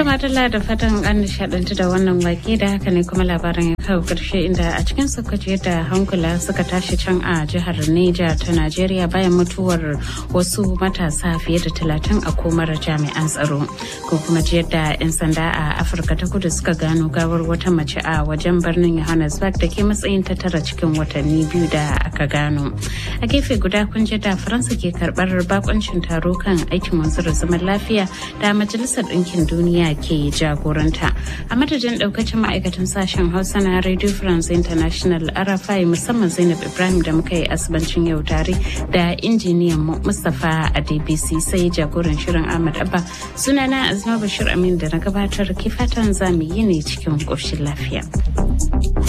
Tumatula da fatan an nishadantu da wannan wake da haka ne kuma labarin ya kawo karshe inda a cikin sokoci yadda hankula suka tashi can a jihar Neja ta Najeriya bayan mutuwar wasu matasa fiye da talatin a komar jami'an tsaro. Ko kuma ji yadda 'yan sanda a Afirka ta kudu suka gano gawar wata mace a wajen birnin Johannesburg da ke matsayin ta tara cikin watanni biyu da aka gano. A gefe guda kun ji da Faransa ke karbar bakoncin taro kan aikin wanzar zaman lafiya da Majalisar Ɗinkin Duniya ke jagoranta a madadin daukacin ma'aikatan sashen hausa na radio france international arafai musamman zainab ibrahim da muka yi asibancin yau tare da injiniyan mustapha a dbc sai jagoran shirin ahmad abba sunana azma bashir amin da na gabatar ke fatan zamu yi ne cikin ƙoshin lafiya.